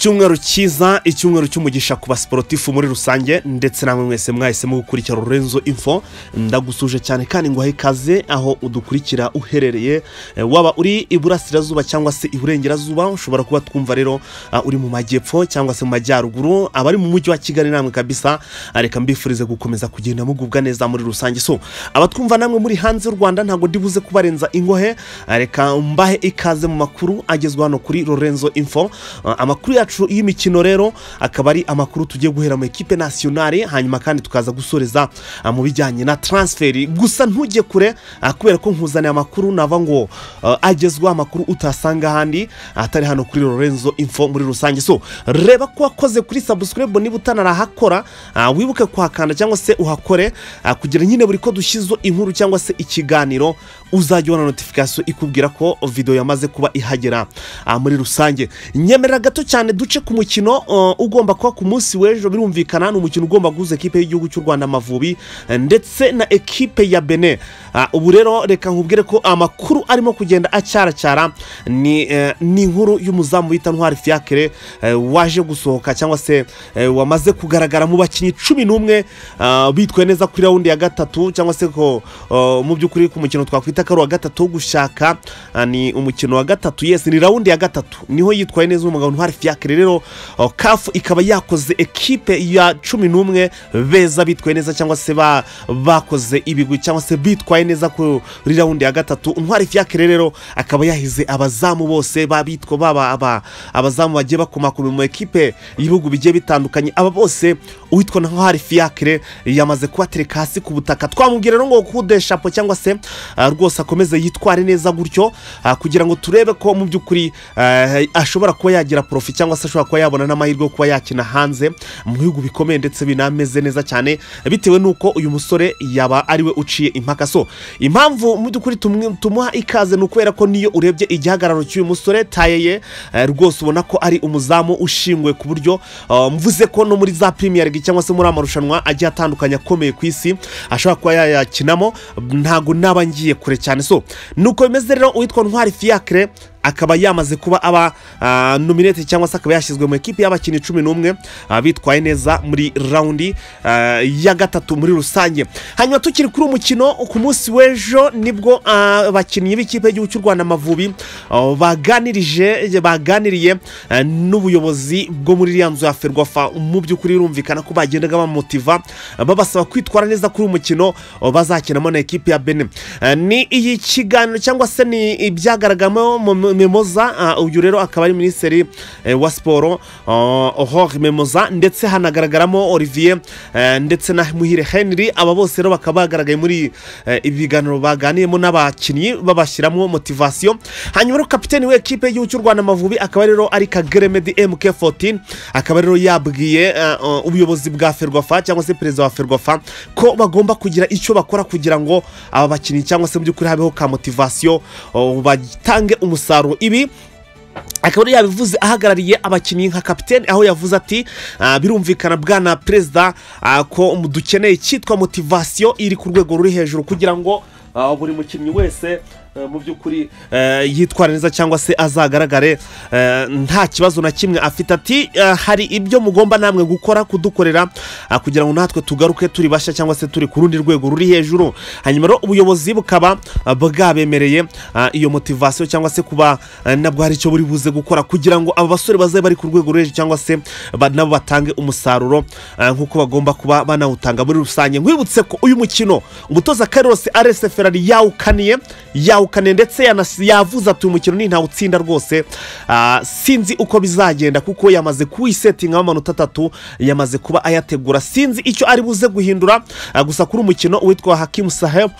icyumweru cyiza icyumweru cy'umugisha ku basiporutifu muri rusange ndetse namwe mwese mwahisemo gukurikira Lorenzo info ndagusuje cyane kandi ngo ikaze aho udukurikira uherereye Eh, waba uri iburasirazuba cyangwa se iburengerazuba ushobora kuba twumva rero ah, uri mu majyepfo cyangwa se mu majyaruguru abari mu mujyi wa kigali namwe kabisa Ah, reka mbifurize gukomeza kugenda mugubwa neza muri rusange so abatwumva namwe muri hanze y'u rwanda ntabwo ndibuze kubarenza ingohe Ah, reka mbahe ikaze mu makuru agezwa hano kuri lorenzo info Ah, amakuru yacu y'imikino rero akaba ari amakuru tugiye guhera mu ekipe nasiyonari hanyuma kandi tukaza gusoreza ah, mu bijyanye na taransiferi gusa ntujye kure ah, kubera ko nkuzaniye amakuru nava ngo ah, agezwa amakuru utasanga ahandi atari hano kuri lorenzo info muri rusange so reba ko wakoze kuri sabusikaribu niba utanarahakora ah, wibuke kuhakanda cyangwa se uhakore ah, kugira nyine buri ko dushyizeho inkuru cyangwa se ikiganiro uzajya ubona notifikasiyo ikubwira ko videwo yamaze kuba ihagera ah, muri rusange nyemerera gato cyane duce ku mukino uh, ugomba kuba ku munsi w'ejo birumvikana ni umukino ugomba guhuza ekipe y'igihugu cy'u rwanda amavubi eh, ndetse na ekipe ya bene Ah, ubu rero reka nkubwire ko amakuru arimo kugenda acyaracyara ni eh, ni inkuru y'umuzamu bita ntwari fiakere eh, waje gusohoka cyangwa se eh, wamaze kugaragara mu bakinnyi cumi n'umwe ah, bitwaye neza kuri rawundi ya gatatu cyangwa se ko oh, mu by'ukuri ku mukino twakwita ko ari uwa gatatu wo gushaka ah, ni umukino wa gatatu yes ni rawundi ya gatatu niho yitwaye neza umugabo ntwari fiakere rero oh, kafu ikaba yakoze ekipe ya cumi n'umwe beza bitwaye neza cyangwa se ba- bakoze ibigwi cyangwa se bitwaye neza kuri rawundi ya gatatu ntwari fiakere rero akaba yahize abazamu bose babitwa baba aba- abazamu bagiye bakomakoma mu ekipe y'ibihugu bigiye bitandukanye aba bose uwitwa ntwari fiakere yamaze kubatereka hasi ku butaka twamubwira rero ngo kudeshapo cyangwa se ah, rwose akomeze yitware neza gutyo ah, kugira ngo turebe ko mu by'ukuri eh, ashobora kuba yagira porofi cyangwa se ashobora kuba yabona n'amahirwe yo kuba yakina hanze mu bihugu bikomeye ndetse binameze neza cyane bitewe n'uko uyu musore yaba ariwe uciye impaka so impamvu mu by'ukuri tumwe- tumuha ikaze ni ukubera ko niyo urebye igihagararo cy'uyu musore tayeye eh, rwose ubona ko ari umuzamu ushingwe ku buryo eh, mvuze ko no muri za premier league cyangwa se muri amarushanwa agiye atandukanye akomeye ku isi ashobora kuba yayakinamo ntago naba ngiye kure cyane so nuko bimeze rero uwitwa ntwari fiacre akaba yamaze kuba aba ah, nominate cyangwa se akaba yashyizwe mu ekipi y'abakinnyi cumi n'umwe ah, bitwaye neza muri rawundi ah, ya gatatu muri rusange hanyuma tukiri kuri uwo mukino ku munsi w'ejo nibwo ah, abakinnyi b'ikipe y'igihugu cy'u rwanda amavubi ah, baganirije baganiriye ah, n'ubuyobozi bwo muri iriya nzu ya ferwafa mu by'ukuri birumvikana ko bagendaga bamotiva ah, babasaba kwitwara neza kuri uwo mukino ah, bazakinamo na ekipi ya bene Ah, ni iyi kiganiro cyangwa se ni ibyagaragamo mu mu- memoza ah, uyu rero akaba ari minisitiri eh, wa siporo hor memoza ndetse hanagaragaramo olivier eh, ndetse na muhire henry aba bose rero bakaba bagaragaye muri eh, ibi biganiro baganiyemo n'abakinnyi babashyiramo motivasiyo hanyuma rero kapiteni w'ekipe y'igihugu cy'u rwanda amavubi akaba rero ari kagere medi mk14 akaba rero yabwiye eh, eh, ubuyobozi bwa ferwafa cyangwa se perezida wa ferwafa ko bagomba kugira icyo bakora kugira ngo aba bakinnyi cyangwa se mu by'ukuri habeho ka motivasiyo oh, batange umusaruro ibi akaba yari yabivuze ahagarariye abakinnyi nka kapitene aho yavuze ati "Ah, birumvikana bwana perezida ah, ko mu- dukeneye icyitwa motivasiyo iri ku rwego ruri hejuru kugira ngo ah, buri mukinnyi wese eh, mu by'ukuri eh, yitwara neza cyangwa se azagaragare eh, nta kibazo na kimwe afite ati "Eh, hari ibyo mugomba namwe gukora kudukorera ah, kugira ngo natwe tugaruke turi bashya cyangwa se turi ku rundi rwego ruri hejuru hanyuma rero ubuyobozi bukaba ah, bwabemereye ah, iyo motivasiyo cyangwa se kuba eh, nabwo hari icyo buri buze gukora kugira ngo aba basore bazabe bari ku rwego rwo hejuru cyangwa se ba- nabo batange umusaruro eh, nk'uko bagomba kuba banawutanga muri rusange nkwibutse ko uyu mukino umutoza karose arese ferari yawukaniye yawukaniye ndetse yanasi- yavuze ati uyu mukino ni ntawutsinda rwose Ah, sinzi uko bizagenda kuko yamaze kuwisetinga amanota atatu yamaze kuba ayategura sinzi icyo ari buze guhindura Ah, gusa kuri umukino uwitwa hakimu sahabu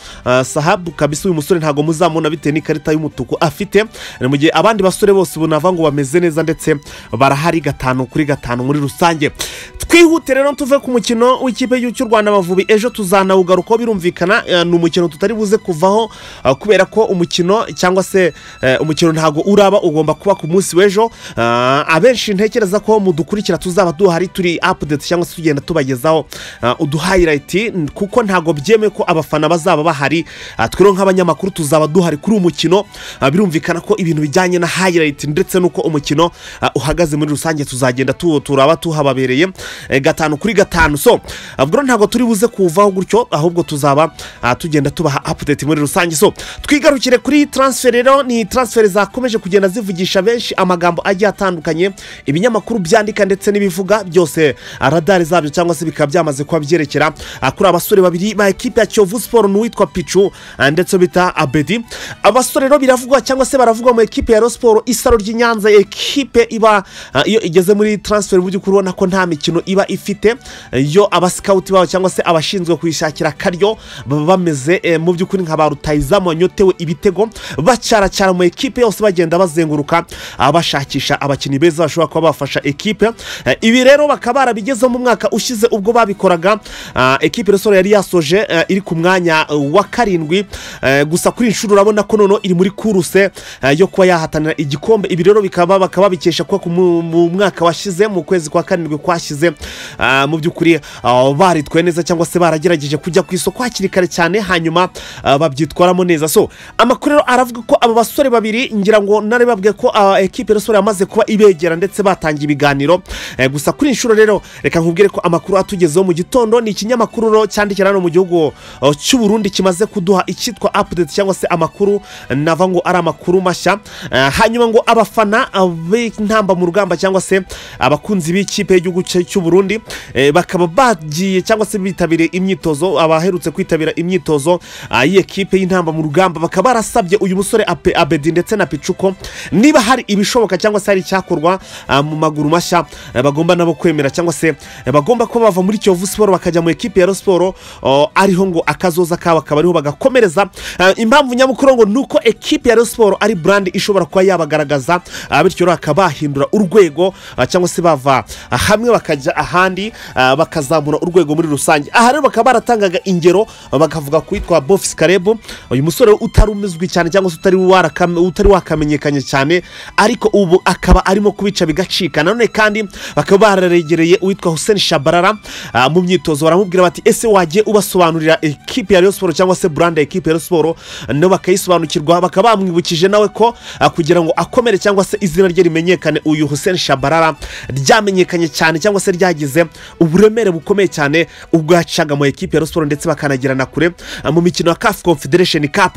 sahabu kabisa uyu musore ntabwo muzamubona bitewe n'ikarita y'umutuku afite ni mu gihe abandi basore bose ubu nava ngo bameze neza ndetse barahari gatanu kuri gatanu muri rusange twihute rero tuve ku mukino w'ikipe y'igihugu cy'u rwanda amavubi ejo tuzanawugarukaho birumvikana eh, ni umukino tutari buze kuvaho ah, kubera ko umukino cyangwa se eh, umukino ntago uraba ugomba kuba ku munsi w'ejo Ah, abenshi ntekereza ko mudukurikira tuzaba duhari turi apudeti cyangwa se tugenda tubagezaho ah, uduhayirayiti kuko ntago byemewe ko abafana bazaba bahari Ah, twe rero nk'abanyamakuru tuzaba duhari kuri uyu mukino Ah, birumvikana ko ibintu bijyanye na hayirayiti ndetse n'uko umukino ah, uhagaze muri rusange tuzagenda tu- turaba tuhababereye eh, gatanu kuri gatanu so ubwo rero ntabwo turi buze kuvaho gutyo ahubwo tuzaba ah, tugenda tubaha apudeti muri rusange so twigarukire kuri transfer rero ni transfer zakomeje kugenda zivugisha benshi amagambo agiye atandukanye ibinyamakuru byandika ndetse n'ibivuga byose ah, radari zabyo cyangwa se bikaba byamaze kuba byerekera ah, kuri abasore babiri ba ekipe ya kiyovu siporo n'uwitwa picu ah, ndetse bita abedi abasore rero biravugwa cyangwa se baravugwa mu ekipe ya siporo isaro ry'inyanza ekipe iba ah, iyo igeze muri transfer mu by'ukuri ubona ko nta mikino iba ifite yo abasikawuti babo cyangwa se abashinzwe kuyishakira akaryo baba bameze eh, mu by'ukuri nka ba rutayizamu wanyotewe ibitego bacaracara mu ekipe yose bagenda bazenguruka ah, bashakisha abakinnyi beza bashobora kuba bafasha ekipe Eh, ibi rero bakaba barabigezeho mu mwaka ushize ubwo babikoraga ah, ekipe resoro yari yasoje eh, iri ku mwanya eh, wa karindwi Eh, gusa kuri iyi nshuro urabona ko noneho iri muri kuruse eh, yo kuba yahatanira igikombe ibi rero bikaba bakaba babikesha kuba ku mu- mu mwaka washize mu kwezi kwa karindwi kwashize ah, mu by'ukuri ah, baritwaye neza cyangwa se baragerageje kujya ku isoko hakiri kare cyane hanyuma ah, babyitwaramo neza so amakuru rero aravuga ko aba basore babiri ngira ngo narebabwe ko ah, ekipe resoro yamaze kuba ibegera ndetse batangiye ibiganiro Eh, gusa kuri iyi nshuro rero reka nkubwire ko amakuru atugezeho mu gitondo ni ikinyamakuru rero cyandikira hano mu gihugu ah, cy'u Burundi kimaze kuduha icyitwa apudeti cyangwa se amakuru nava ngo ari amakuru mashya Eh, hanyuma ngo abafana ah, b'intamba mu rugamba cyangwa se abakunzi b'ikipe y'igihugu cya- cy'u Burundi eh, bakaba bagiye cyangwa se bitabiriye imyitozo abaherutse kwitabira imyitozo ah, y'ikipe y'intamba mu rugamba bakaba barasabye uyu musore Ape- abedi ndetse na picuko niba hari ibishoboka cyangwa se hari icyakorwa ah, mu maguru mashya eh, bagomba nabo kwemera cyangwa se eh, bagomba kuba bava muri kiyovu siporo bakajya mu ekipe ya Rayon siporo oh, ariho ngo akazoza kabo akaba ariho bagakomereza Ah, impamvu nyamukuru ngo ni uko ekipe ya Rayon siporo ari brand ishobora kuba yabagaragaza ah, bityo rero bakaba bahindura urwego ah, cyangwa se bava ah, hamwe bakajya ahandi ah, bakazamura urwego muri rusange aha rero bakaba baratangaga ingero ah, bakavuga ku witwa bofisi karebu uyu musore utari umizwi cyane cyangwa se utari warakame- utari wakamenyekanye cyane ariko ubu akaba arimo kubica bigacika nanone kandi bakaba bararegereye uwitwa hussein shabarara ah, mu myitozo baramubwira bati ese wagiye ubasobanurira ekipe ya Rayon siporo cyangwa se burande ya ekipe ya Rayon siporo nabo bakayisobanukirwa bakaba bamwibukije nawe ko ah, kugira ngo akomere cyangwa se izina rye rimenyekane uyu hussein shabarara ryamenyekanye cyane cyangwa se ryagize uburemere bukomeye cyane ubwo yacaga mu ekipe ya Rayon siporo ndetse bakanagirana kure ah, mu mikino ya kafu confederation cup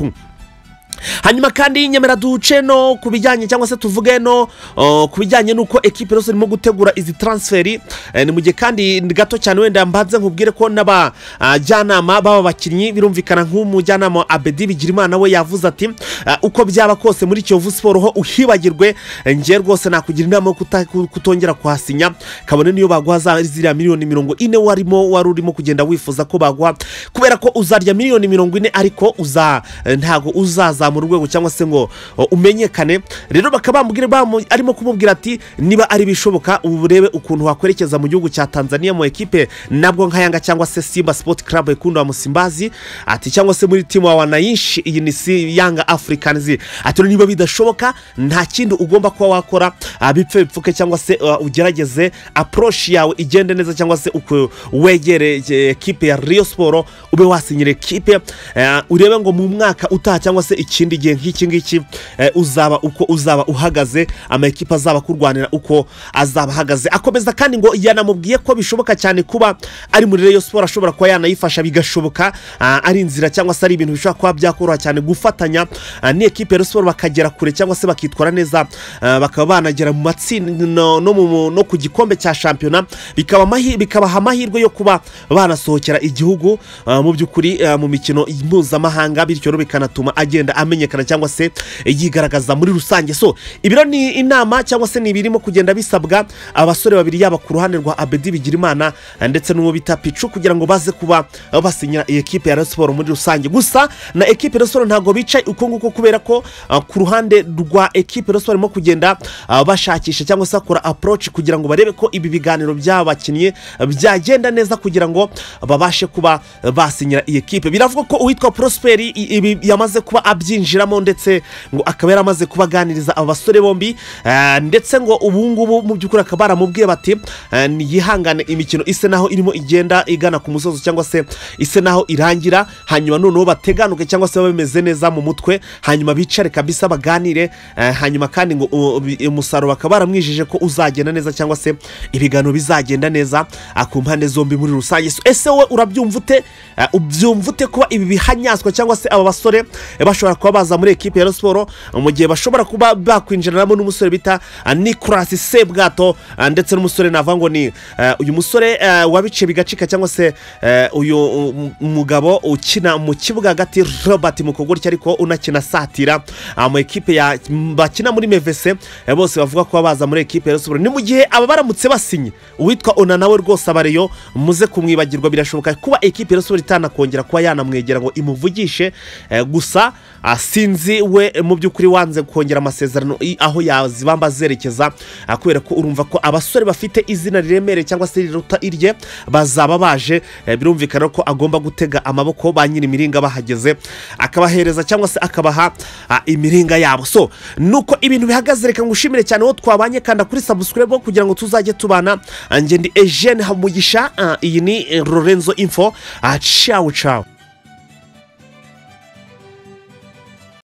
hanyuma kandi nyemera duce no ku bijyanye cyangwa se tuvuge no uh, ku bijyanye n'uko ekipe yose irimo gutegura izi transferi Eh, ni mu gihe kandi ni gato cyane wenda mbanze nkubwire ko n'abajyanama b'aba bakinnyi birumvikana nk'umujyanama wa abedi bigirimana we yavuze ati "Ah, uko byaba kose muri kiyovu siporo ho uhibagirwe eh, njye rwose nakugira inama yo kuta- ku- kutongera kuhasinya kabone niyo baguha za ziriya miliyoni mirongo ine warimo wari urimo kugenda wifuza ko baguha kubera ko uzarya miliyoni mirongo ine ariko uza eh, ntago uzazamura urwego cyangwa se ngo o, umenyekane rero bakaba bamubwira bamu- arimo kumubwira ati niba ari bishoboka ubu urebe ukuntu wakwerekeza mu gihugu cya tanzania mu ekipe nabwo nkayanga cyangwa se simba sport club ikunda wa musimbazi ati cyangwa se muri timu wa wanayinshi iyi ni si yanga africans ati rero niba bidashoboka nta kindi ugomba kuba wakora ah, bipfe bipfuke cyangwa se ah, ugerageze approach yawe igende neza cyangwa se uku- wegere eh, ekipe ya Rio Siporo ube wasinyira ekipe eh, urebe ngo mu mwaka utaha cyangwa se ikindi gihe nk'iki ngiki eh, uzaba uko uzaba uhagaze amakipe azaba kurwanira uko azaba ahagaze akomeza kandi ngo yanamubwiye ko bishoboka cyane kuba ari muri Rio Siporo ashobora kuba yanayifasha bigashoboka ah, ari inzira cyangwa se ari ibintu bishobora kuba byakoroha cyane gufatanya ah, n'ikipe ya Rio Siporo bakagera kure cyangwa se bakitwara neza ah, bakaba banagera mu matsinda no, no, mu- no ku gikombe cya shampiyona bikaba amahi- bikabaha amahirwe yo kuba banasohokera igihugu ah, mu by'ukuri ah, mu mikino mpuzamahanga bityo rero bikanatuma agenda amenyekana cyangwa se yigaragaza muri rusange so ibiro ni inama cyangwa se ni ibirimo kugenda bisabwa abasore babiri yaba ku ruhande rwa abedi bigirimana ah, ndetse n'uwo bita picu kugira ngo baze kuba ah, basinyira iyi ekipe ya Rayon siporo muri rusange gusa na ekipe ya Rayon siporo ntabwo bicaye uko nguko kubera ko ah, ku ruhande rwa ekipe ya Rayon siporo barimo kugenda ah, bashakisha cyangwa se bakora approach kugira ngo barebe ko ibi biganiro by'abakinnyi ah, byagenda neza kugira ngo babashe kuba ah, basinyira iyi ekipe biravuga ko uwitwa prosperi i- ibi yamaze kuba abyi abyinjiramo ndetse ngo akaba yaramaze kubaganiriza aba basore bombi eh, ndetse ngo ubu ngubu mu by'ukuri akaba baramubwiye bati eh, yihangane imikino isa naho irimo igenda igana ku musozo cyangwa se isa naho irangira hanyuma noneho bateganuke cyangwa se babe bameze neza mu mutwe hanyuma bicare kabisa baganire eh, hanyuma kandi ngo u- bi- umusaruro bakaba baramwijeje ko uzagenda neza cyangwa se ibiganiro bizagenda neza ah, ku mpande zombi muri rusange So, ese wowe urabyumva ute Ah, ubyumva ute kuba ibi bihanyazwa cyangwa se aba basore eh, bashobora kuba baza muri ekipe ya Rayon siporo mu gihe bashobora kuba bakwinjiranamo n'umusore bita ah, nicolas sebwato ah, ndetse n'umusore navuga ngo ni eh, uyu musore eh, wabiciye bigacika cyangwa se eh, uyu um, mugabo ukina mu kibuga hagati robert mukogoryi ariko unakina satira ah, mu ekipe ya bakina muri mevese eh, bose bavuga ko baza muri ekipe ya Rayon siporo ni mu gihe aba baramutse basinye uwitwa ona nawe rwose abareyo muze kumwibagirwa birashoboka kuba ekipe ya Rayon siporo itanakongera kuba yanamwegera ngo imuvugishe eh, gusa ah, sinzi we eh, mu by'ukuri wanze kongera amasezerano i- aho yazibamba azerekeza ah, kubera ko urumva ko abasore bafite izina riremereye cyangwa se riruta irye bazaba baje eh, birumvikana ko agomba gutega amaboko ba nyiri imiringa bahageze akabahereza cyangwa se akabaha ah, imiringa yabo so nuko ibintu bihagaze reka ngushimire cyane uwo twabanye kanda kuri sabusikaribu kugira ngo tuzajye tubana Ah, njye ndi ejene hamugisha Ah, iyi ni eh, lorenzo info Ah, ciao ciao